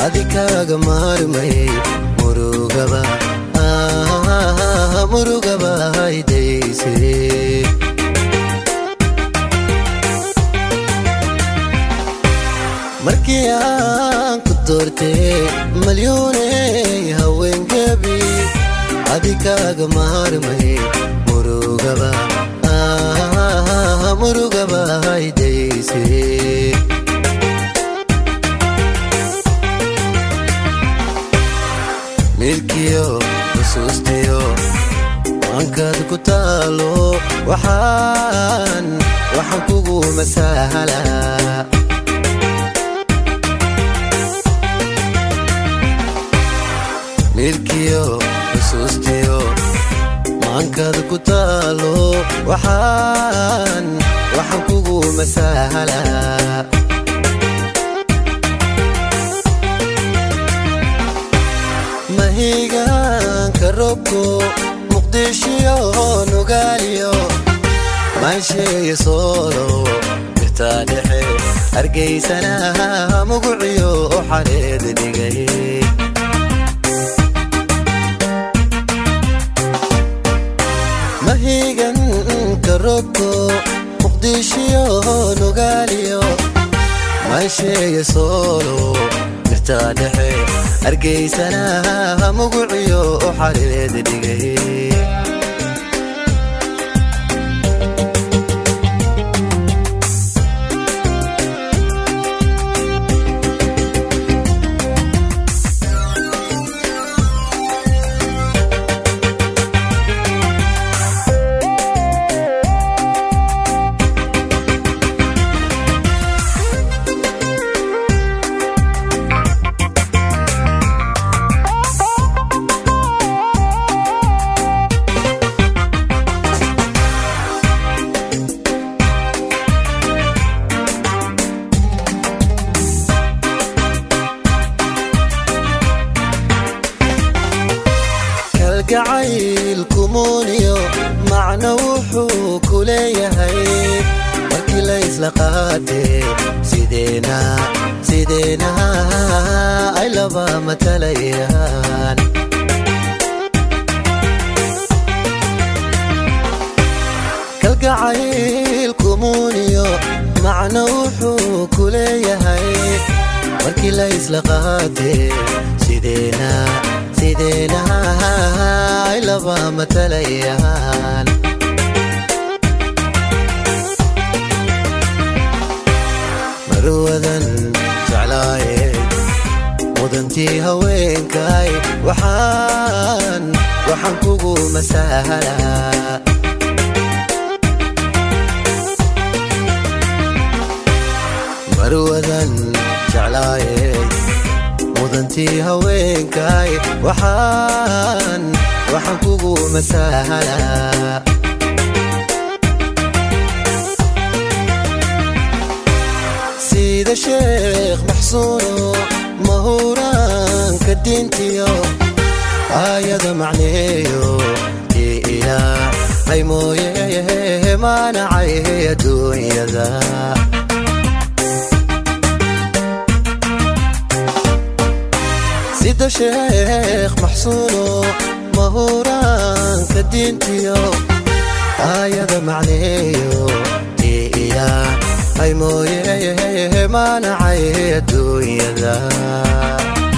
adikaaga maarmay murugaba murugaba haydayse markii aan ku doortee malyuuney haweengebi adikaaga maarmay murugaba murugaba haydayse milkiyo xusuustiyo waankaad ku taalo waxaan waxaan kugu masahalaa milkiyo xusuustiyo maankaad ku taalo waxaan waxaan kugu masahalaa mahigaanka robko muqdishiyo nugaaliyo maansheeya soolo birtaa dhexe hargaysana muguciyo xareed dhigay mahiganka robko muqdishiyo nugaaliyo maansheeya soolo birtaa dhexe hargaysana muguciyo xareed dhigay kalgacayl kumuuniyo macno wuxuu ku leeyahay markii la isla qaatee sideena sideena ay laba matalayaan kalgacayl kumuuniyo macno wuxuu ku leeyahay markii la isla qaatee sideena sideena ay laba matalayaan marwadan jeclaaye mudantii haweenkay waxaan waxaan kugu masahalaa marwadan jeclaaye mudantii haweenkay waxaan waxaan kugu masahalaa sida sheekh maxsuuno mahuraanka diintiyo aayada macneeyo ii ilaahay mooye maanacay adduunyada sida sheekh maxsuuno mahuraanka diintiyo aayada macneeyo ii ilaahay mooye maanacay adduunyada